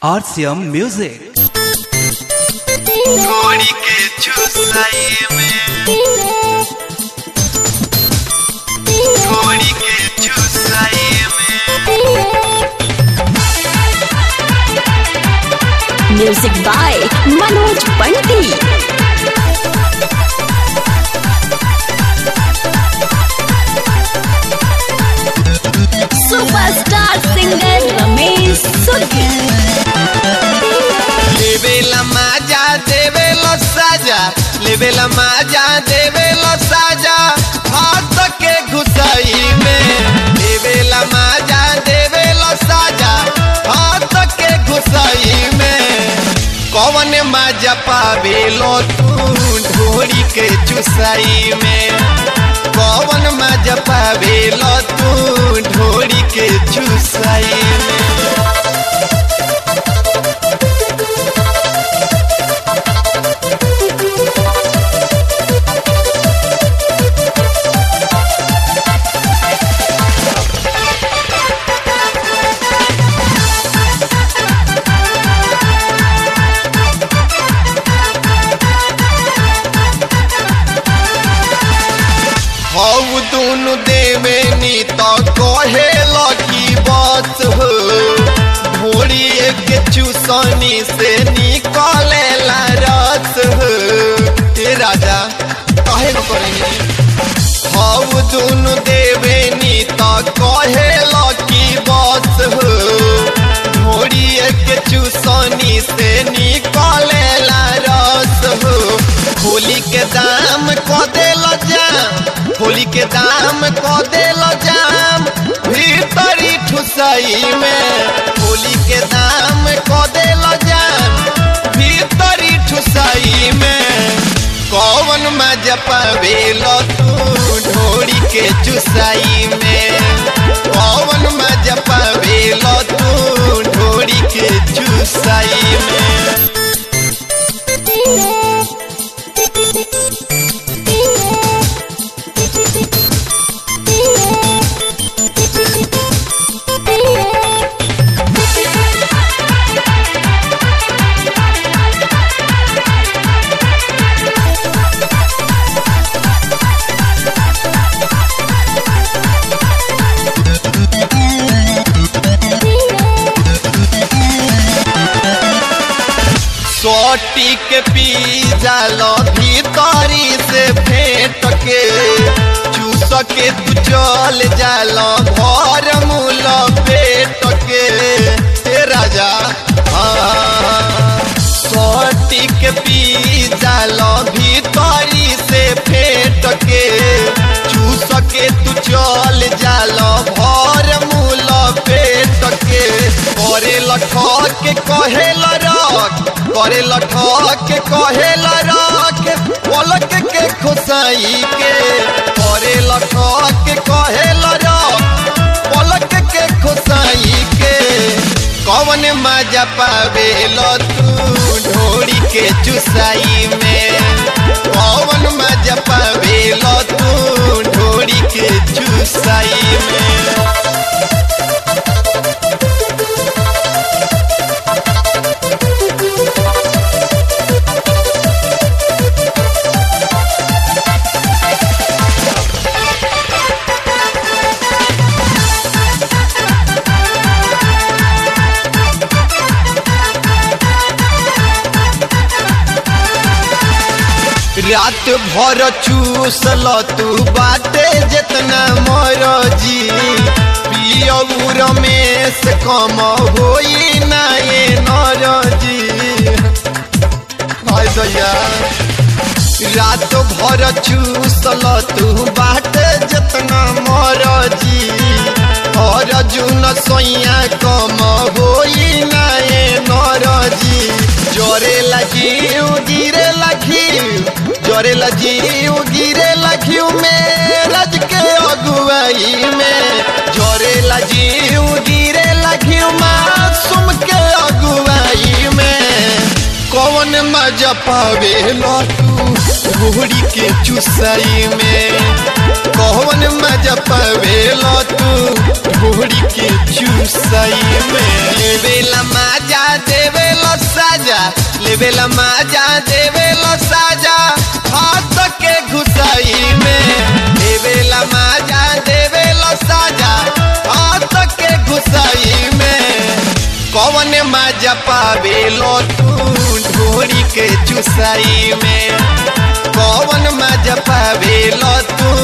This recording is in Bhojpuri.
RCM Music. थोड़ी के चुसाई में थोड़ी के चुसाई में music by Manoj Panti superstar singer Ramesh सुगी लेवेला माजा देवेला साजा लेवेला माजा देवेला साजा हाथ के घुसाई में लेवेला माजा देवेला साजा हाथ के घुसाई में कौन माजा पावेलो तू ढोरी के चुसाई में कौन माजा पावेलो तू ढोरी के चुसाई में हऊ दुनु देवे नी तो कहे लकी बस हो ढोरी के चूसनी से निकले ला रस हो ए राजा कहे न करेंगे हऊ दुनु देवे नी तो कहे लकी बस हो ढोरी के चूसनी से निकले ला रस हो होली के दाम को देल जाम होली के दाम को देल जाम भीतरी ठुसई में होली के दाम को देल जाम भीतरी ठुसई में कौन मजा पावेल तू ढोरी के चुसाई में कौन मजा पावेल तू ढोरी के चुसाई में सोटी के पी जालो भीतरी से फेंट के चूस के तू चल जालो भर मूल पेट के हे राजा हाँ सोटी के पी जालो भीतरी से फेंट के चूस के तू चल जालो भर मूल पेट के करे लठक के कहेल रख करे लठक के कहेल रख पलक के खुसाई के करे लठक के कहेल रख पलक के खुसाई के कौन मजा पावेल तू ढोरी के चुसाई में कौन मजा पावेल तू ढोरी के चुसाई में रात भर चूसल तू बाटे जितना मरजी पियऊ रमेश कम होई ना ये नरजी भाई दैया रात भर चूसल तू बाटे जितना मरजी अर्जुन सोइया कम होई ना ये नरजी जोरे लगी गिरे लगी जोरे लगी गिरे लगी में रज के अगुवाई में जोरे लगी गिरे लगी मासूम के अगुवाई में कौन मजा पावे तू घोड़ी के चुसाई में कौन मजा पावे तू घोड़ी के चुसाई में बेला मजा दे साजा लेवेला माजा देवेला साजा हाथ के घुसाई में देवेला माजा देवेला साजा हाथ के घुसाई में कौन माजा पावेलो तू ढोरी के चुसाई में कौन मजा पावेलो तू